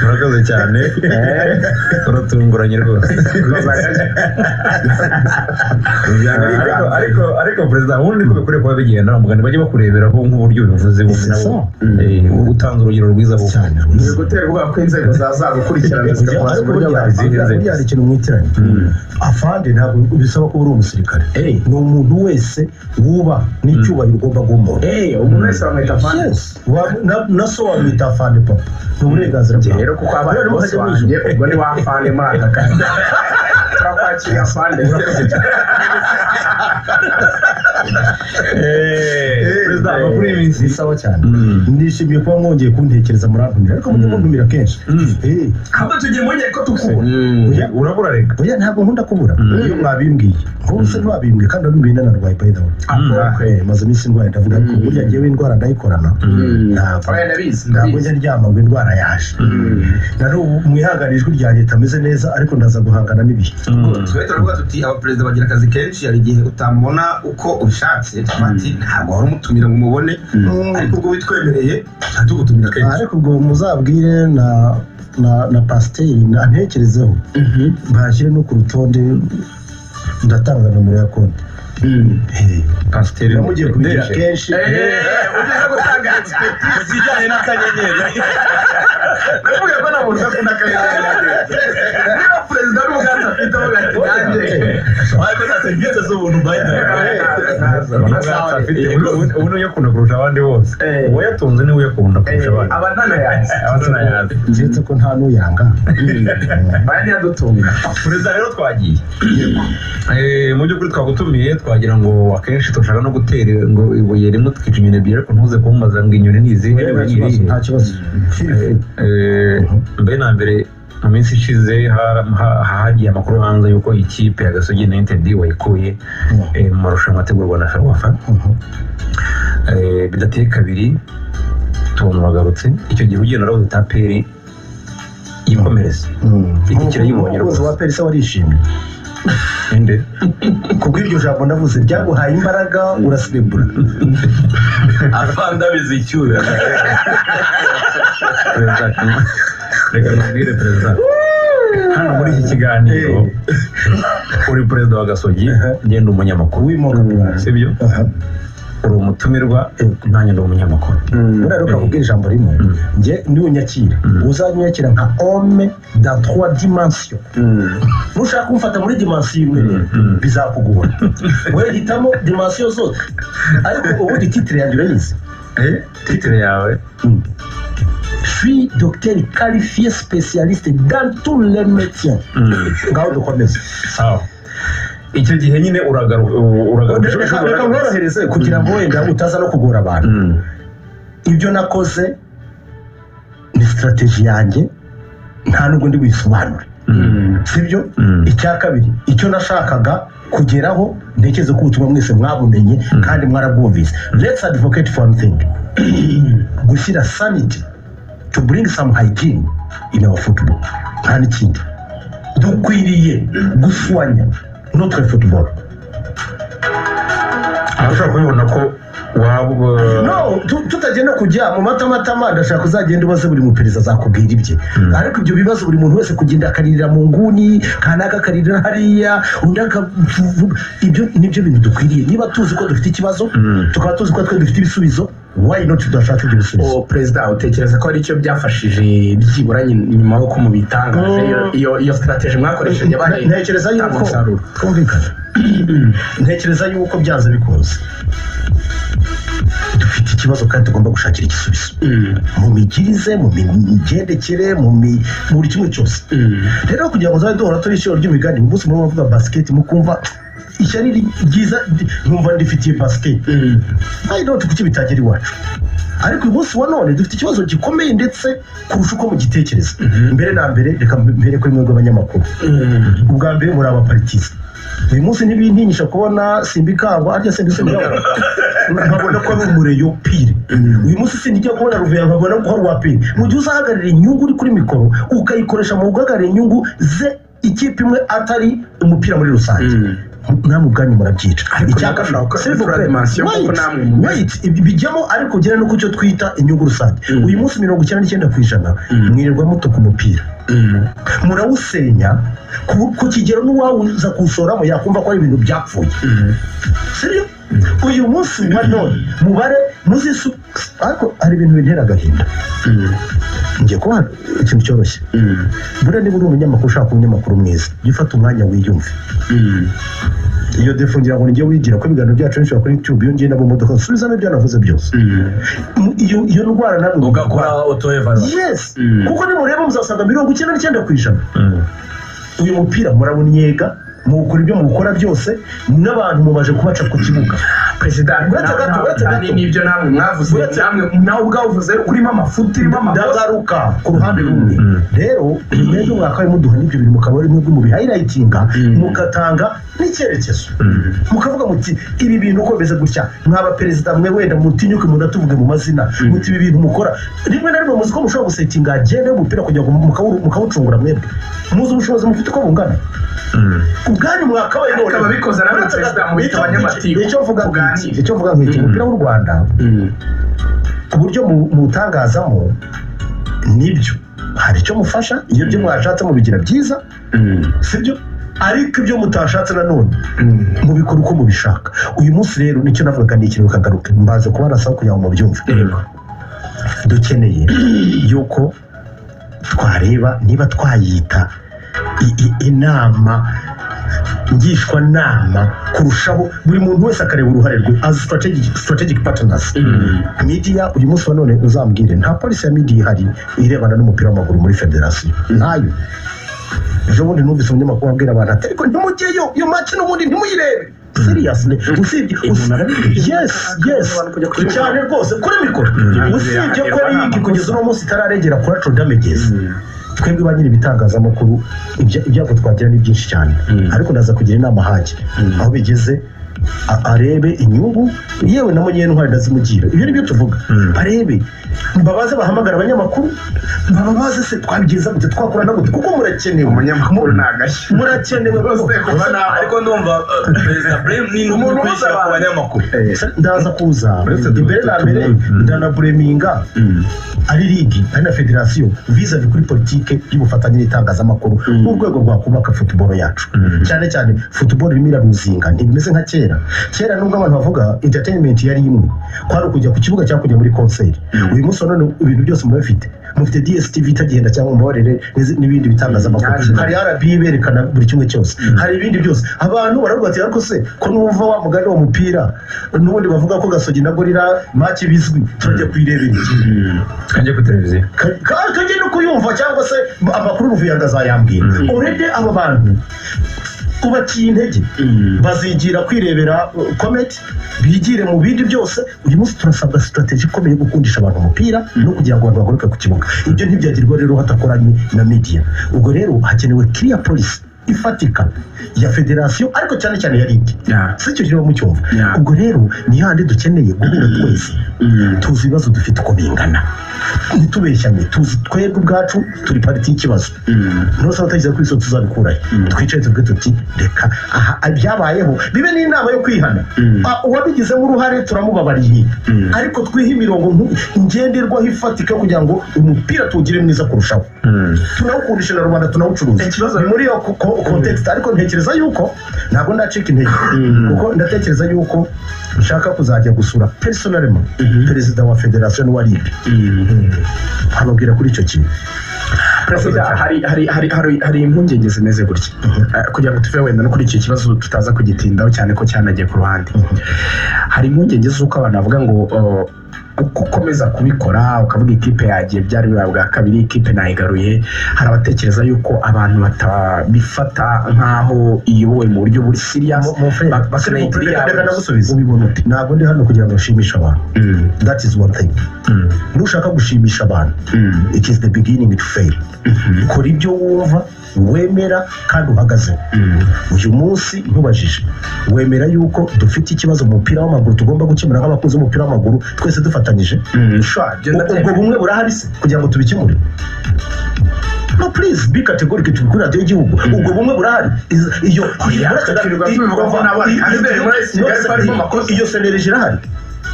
murakoze cyane uratunguranye rwose ariko ariko ariko perezida ubundi ko bikwiriye kuba bigenda umugani bajye bakureberaho nk'uburyo bivuze bumwe nabo Eh, utanze urugero rwiza kuko ni ugutera ubwoba ko inzego zazagukurikirana zikaguha Ariko uburyo burya- bazirinze burya hari ikintu mwitiranye afande ntabwo bisaba kuba uri umusirikare ni umuntu wese wubaha n'icyubahiro ugomba guha umuntu eee umuntu wese bamwita fani Yes. Wa- na- na so wamwita afande papa ni uburenganzira Njye bwawe rero kuko abana Kubera bose mujya mu wanjye ijuru. ubwo ni wa fani muri aka kazi turakwakira fani perezida eh, amakuru y'iminsi ni sawa cyane Mm. nishimiye kuba mwongeye kuntekereza murantumira ariko mujye muntumira kenshi Mm. Eh, hano tugiye mwongeye ko tukubona Mm. urabura reka oya ntabwo nkunda kubura Mm. iyo mwabimbwiye nk'ubuse ntiwabimbwiye kandi wabimbwiye nanarwaye by the way Eh, maze iminsi ndwaye ndavuga ko burya ngewe indwara ndayikorana ntabwo oya ndabizi ntabwo ndabizi njya ndyama ngo indwara yaje na n'ubu mwihangane ijwi rya leta ameze neza ariko ndaza guhangana n'ibihe twe turavuga tuti abaperezida bagira akazi kenshi hari igihe utamubona uko ubishatse tuba ati ntabwo wari umutumira ngo umubone ariko ubwo bitwemereye tugutumira Ah, kenshi ariko ubwo muzabwire na na na pasiteri na- antekerezeho bashyire no ku rutonde ndatanga nomero ya konti Eh, pasiteri namugiye kubigira kenshi ugeze gutangaza zijyanye n'akanyenyeri ndavuga ko nta muntu udakunda akanyayage niba perezida n'umuganza afite uvuga ati nanjye ariko nta serivisi z'ubuntu Eh, mbaye afite ubu niyo yakunda kurusha abandi bose Eh. uwayatunze niwe uyakunda kurusha abandi aba ntanayazi abazana yazi uretse ko nta n'uyanga baya ntiyadutunga perezida rero twagiye Eh, mu by'ukuri twagutumiye twagira ngo akenshi turashaka no gutera ngo ibuye rimwe tukica inyoni ebyiri ariko ntuze kumbaza ngo inyoni ni izihe Eh, niba nta ni kibazo, irihe nta kibazo Feel free. Eh, mbere na mbere mu minsi ishize ha- ha- hagiye amakuru hanze y'uko ikipe ya gasogi united wayikuye eh, mu marushanwa ategurwa na ferwafa Eh, bidateye kabiri tubona uragarutse icyo gihe ugenda urabuze taperi yikomereza Iki kirayibonye umukozi wa rwose perisa warishimye Inde? kubw'iryo jambo ndavuze byaguhaye imbaraga urasirimbura afande abizi icyuya perezida Kagame. reka nabwire perezida hano muri iki kiganiro uri perezida wa gasogi ngenda umunyamakuru wimoga sibyo uri umutumirwa nanjye ndi umunyamakuru buriya rero kavuga ijambo rimwe njye niwunyakira uzanyakira nka homme dans trois dimensions nushaka kumfata muri dimansiyo imwe rero Mm. bizakugora wowe hitamo dimansiyo zose ariko ubundi titire yanjye urayizi Eh, titire yawe suis docteur qualifié spécialiste dans tous les métiers Mm. ngaho dukomeze sawa icyo gihe nyine uragaruka reka reka nkorohereze kugira ngo wenda utaza no kugora abantu ibyo nakoze ni sitarateji yanjye nta n'ubwo ndi buyisobanure sibyo Mm. icya kabiri icyo nashakaga kugeraho ntekereza ko ubutumwa mwese mwabumenye kandi mwarabwumvise let's advocate for one thing gushyira sanity to bring some hygiene in our football nta n'ikindi dukwiriye guswanya notre football ushobora kubibona ko waba no tu- tutajya no kujya mu matamatama ndashaka uzagenda ubaze buri muperezida azakubwira ibye ariko ibyo bibazo buri muntu wese kugenda akaririra mu nguni kanaka akaririra hariya undi aka- ibyo nibyo bintu dukwiriye niba tuzi ko dufite ikibazo Mm. tukaba tuzi ko twe dufite ibisubizo why not tudashaka ibyo bisubizo uwo perezida utekereza ko ari cyo byafashije byibura nyuma yo kumubitangaje iyo- iyo iyo sitarateji mwakoresheje yabaye ntekereza yuko umusaruro twumvikane ntekereza yuko byanze bikunze dufite ikibazo kandi tugomba gushakira igisubizo mu migirize mu migendekere mu mi- mu buri kimwe cyose rero kugira ngo tuzabe duhora turi ishuri ry'imigani umunsi muri bavuga basiketi mukumva ishyari ryiza nkumva rifitiye basiketi nayo noneho kuki bitagera iwacu ariko uyu munsi wa none dufite ikibazo gikomeye ndetse kurusha uko mugitekereza mbere na mbere reka mbere kuri mwe rw'abanyamakuru ubwa mbere muri abaparitizi uyu munsi ntibintinyisha kubona simba ikangwa arya simba isa ikangwa nkabona ko ari umureyo pire uyu munsi sinijya kubona ruveya nkabona ko ari uwa pire mu gihe uzahagararira inyungu uri kuri mikoro ukayikoresha mu guhagararira inyungu ze ikipe imwe atari umupira muri rusange namwe ubwanyu murabyica Ariko Icya kabiri, birashoboka, self bikora claim. dimension, kuko Wait, namwe mu- wait, ibi bijyamo ariko ugera no ku cyo twita inyungu rusange Mm. uyu munsi mirongo icyenda n'icyenda ku ijana Mm. mwirirwa mutuka umupira Mm. murawusenya ku- ku kigero n'uwawuza kuwushoramo yakumva ko ari ibintu byapfuye Mm. seriyo uyu munsi wa none mubare muzisu ariko hari ibintu bintera agahinda Mm. ngiye kuba ikintu cyoroshye Mm. buriya niba uri umunyamakuru ushaka kuba umunyamakuru mwiza jya ufata umwanya wiyumve Mm. iyo defo ngira ngo nijye wigira ko ibiganiro byacu benshi bakora youtube iyo ngiye nabo mu modoka subizamo ibyo navuze byose Mm. M- iyo iyo ndwara nawe ugakora auto evaluation yes Mm. kuko nimureba muzasanga mirongo icyenda n'icyenda ku ijana uyu mupira murabunnyega mukora ibyo mukora byose n'abantu mubaje kubaca ku kibuga perezida ariko Uretse gato, nawe- uretse nawe- gato. n'ibyo namwe mwavuze Uretse- namwe nawe ubwawe uvuze urimo amafuti urimo amakosa ndagaruka ku ruhande rumwe rero mwebwe mwakabaye muduha n'ibyo bintu mukaba ari mwebwe mubihayilayitinga Mm. mugatanga n'icyerekezo mukavuga muti ibi bintu uko bimeze gutya mwaba perezida mwe wenda mutinyuke munatuvuge mu mazina muti ibi bintu mukora rimwe na rimwe muzi ko mushobora gusetinga agenda y'umupira kugira ngo mukawu- mukawucungura mwebwe muzi ubushobozi mufite uko bungana ubwanyu mwakabaye Ariko none. ababikoze nawe Uretse perezida gato, mubita icyo- abanyamatiku, icyo mvuga nk'iki tuganire. icyo mvuga nk'iki umupira w'u rwanda Mm. ku buryo mu- mutangazamo nibyo hari icyo mufasha iyo byo mwashatse mubigira byiza Mm. sibyo ariko ibyo mutashatse nanone Mm. mubikora uko mubishaka uyu munsi rero nicyo navugaga ni ikintu kagaruka mbaze kuba nasaba kugira ngo mubyumve Yego. dukeneye yuko twareba niba twayita i- i- inama ngishwanama kurushaho buri muntu wese akareba uruhare rwe as strategic, strategic partners Mm. media uyu munsi wa none uzambwire nta polisi ya media ihari irebana n'umupira w'amaguru muri federasiyo ntayo ejo bundi numvise umunyamakuru abwira abantu ati ariko ntimujyeyo iyo maci n'ubundi ntimuyirebe seriously usibye Umuntu arabizi. yes yes cyane rwose kuri mikoro usibye ko ari yiki kugeza uno munsi itararengera kuri aco damages twebwe ba nyiri ibitangazamakuru ibya- ibyago twagira ni byinshi cyane ariko ndaza kugira inama hajye aho bigeze a- arebe inyungu yewe na munyene ntwari ndazimugira ibyo nibyo tuvuga barebe babaze bahamagara abanyamakuru bababaze se twabigenza gute twakorana gute kuko murakenewe umunyamakuru ni agashya murakenewe rwose ariko ndumva eh, perezida blame ni umuntu kwishyura ku banyamakuru ndaza kuza imbere na mbere ndanabureminga ari ligi ari na federasiyo vizavi kuri politike y'ubufatanye n'itangazamakuru n'urwego rwakubaka futuboro yacu cyane cyane futuboro irimo iraruzinga ntibimeze nka kera kera nubwo abantu bavuga entertainment yari imwe kwari ukujya ku kibuga cyangwa kujya muri konseri uyu munsi wa none ibintu byose muba bifite mufite dstv itagenda cyangwa mubabarire n'izi- n'ibindi bitangazamakuru hari rb berekana buri kimwe cyose hari ibindi byose abantu baravuga bati ariko se ko n'uva wa mugani wa mupira n'ubundi bavuga ko gasogi na gorira maki bizwi turajya kuyirebera iki kajya kuri televiziyo Ka- ka- kajya no kuyumva cyangwa se amakuru ruvuyango azayambwira Mm. urebe aba bantu ubaciye intege bazigira kwirebera uh, kometi bigire mu bindi byose uyu munsi turasabwa sitarateji ikomeye yo gukundisha abantu umupira no kugira ngo abantu bagaruke ku kibuga ibyo ntibyagirwa rero hatakoranye na media ubwo rero hakenewe kiriya polisi ifatika ya federasiyo ariko cyane cyane ya ligi si icyo kiba mucyumva Yeah. ubwo rero ni handi dukeneye guhura twese tuzi ibibazo dufite uko bingana ntitubeshyane tuzi twebwe ubwacu turi pariti y'ikibazo ntose abatagize kuri iso tuzabikurahe twicare tuvuge tuti reka aha byabayeho bibe n'inama yo kwihana Mm. Ah, uwabigizemo uruhare turamubabariye ariko twihe imirongo ntu- ngenderwaho ifatika kugira ngo umupira tuwugire mwiza kurushaho tunawukundisha na rubanda tunawucuruza Ikibazo- Ni muri iyo ko- ko- context ariko ntekereza yuko ntabwo ndacika intege kuko ndatekereza yuko nshaka kuzajya gusura personalema perezida wa federasiyo n'uwa libe ababwira kuri icyo kintu perezida hari hari hari hari hari impungenge zimeze gutya Eh, kugira ngo tuve wenda no kuri icyo kibazo tutaza kugitindaho cyane ko cyanagiye ku ruhande hari impungenge z'uko abantu bavuga ngo oh, uko ukomeza kubikora ukavuga ikipe yagiye byari bibaye bwa kabiri ikipe nayigaruye hari abatekereza yuko abantu batabifata nk'aho iyobowe mu buryo buri siriyasi Mu- mu friend. bakeneye Reka- reka ndagusubiza. ubibona ute ntabwo ndi hano kugira ngo nshimishe abantu Mm, that is one thing nushaka gushimisha abantu mm, it is the beginning to fail mhm, kora ibyo wumva wemera kandi uhagazeho mm, uyu munsi nkubajije wemera yuko dufite ikibazo mu mupira w'amaguru tugomba gukemura nk'abakunzi b'umupira w'amaguru twese dufatanyije mm. Sure, ubwo bumwe burahari se kugira ngo tubikemure no please be categoric turi kuri radiyo y'igihugu ubwo bumwe burahari Is- iyo Oya, twirirwa tubivuga ko n'abandi hanze muri Kigali barimo amakosa. iyo senereje irahari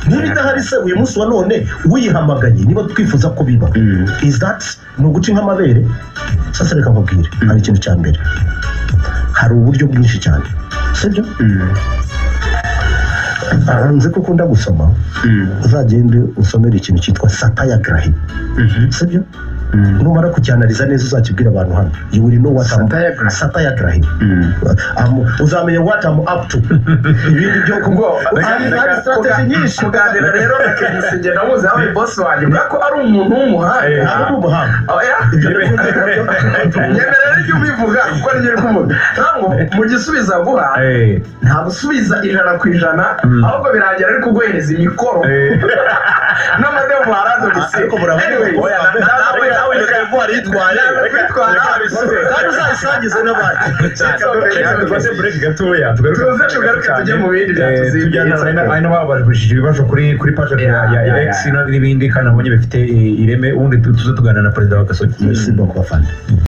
niba idahari se uyu munsi wa none uyihamagaye niba twifuza ko biba Mm. is that ni uguca inka amabere sasa reka nkubwire hari ikintu cya mbere hari uburyo bwinshi cyane sibyo Mm. Ah, nzi ko ukunda gusoma Mm. uzagende usomere ikintu cyitwa sapayagarahi Mhm. sibyo Mm. numara kukyanariza neza uzakibwira abantu hano you will know what I'm- Satyagrahi. Satyagrahi. Mm. Am- uzamenya what I'm up to ibindi byo kuko hari hari strategy nyinshi kuganira rero na kenisi njye namuzi yabaye bosi wanjye kubera ko ari umuntu w'umuhanga Aha ni ubuhanga oya nyemerera ibyo ubivuga kuko aribyo uri kuvuga ntabwo mu gisubizo aguha Eh, nta gusubiza ijana ku ijana Mm. ahubwo birangira ari kuguhereza imikoro eh, n'amademu haradonise Ariko murabona- Oya, nawe nawe wari yitwaye kandi uzayisangize n'abandi reka dufate break gatoya tugaruke Tuze tugaruke tujye mu bindi byatuzimbye. ari nabo babajije ibibazo kuri kuri page ya ya Yeah, Alex yeah. n'ibindi kandi abonye bifite eh, ireme ubundi tu- tuze tuganira na perezida wa gasogi merci beaucoup afande